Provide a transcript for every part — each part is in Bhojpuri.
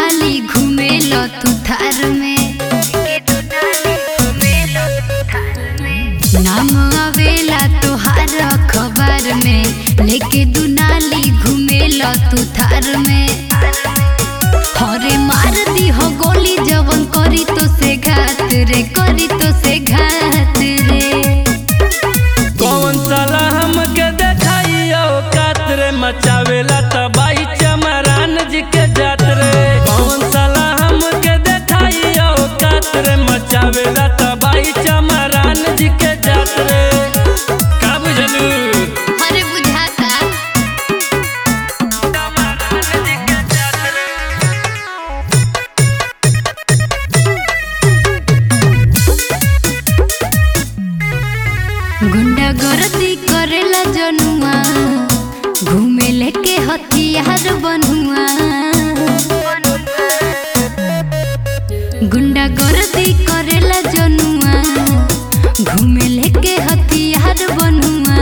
दुनाली घूमेल तू थार में नाम आवेला तोहार अखबार में लेके दुनाली घूमेल तू थार में हरे मार दी हो गोली जवन करी तो से घात रे करी तो से घात रे कौन साला हमके देखाइयो कातरे मचावेला तबाही चमरान जी के जात रे कौन साला हमके देखाइयो कातरे मचावेला तबाही चमरान जी के जात रे का बुझलू अरे बुझाता चमरान जी के जात रे गुंडा गर्दी करेला जनुआ घूमे लेके हथियार बनुआ गुंडा गर्दी करेला जनुआ घूमे लेके हथियार बनुआ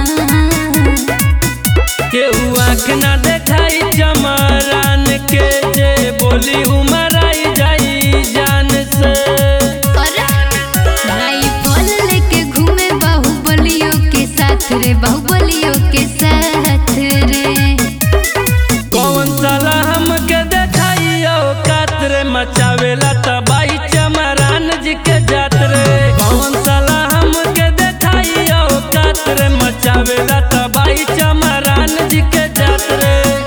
केहू आँख ना देखाई चमरान के जे बोली उमराई जाई जान से राइफल लेके घूमे बाहुबलियों के साथ रे बाहुबलियों के साथ रे कौन साला हमके देखाइयो कातरे मचावेला तबाही चमरान जी के जात रे कौन साला हमके देखाइयो कातरे मचावेला तबाही चमरान जी के जात रे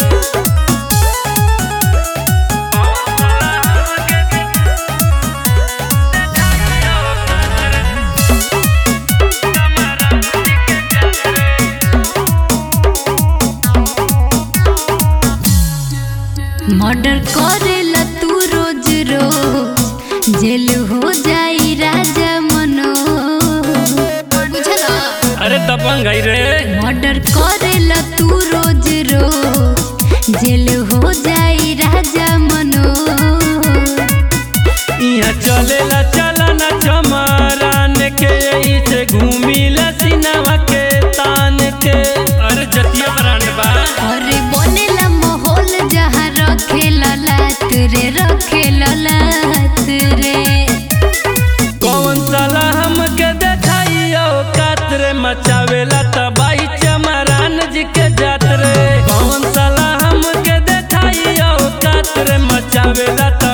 मर्डर करेला तू रोज रोज जेल हो जाई राजा मनो बुझला अरे दबंग है रे मर्डर करेला तू रोज रोज जेल हो जाई राजा मनो यहाँ चलेला चलना चमरान के यही से घूमिला सिनवा के तान के अरे जतिया ब्रांड बा अरे बनेला माहौल जहाँ रखेला लात रे रखेला लात रे कौन साला हमके देखाइयो कातरे मचावेला तबाही चमरान जी के जात रे कौन साला हमके देखाइयो कातरे मचावेला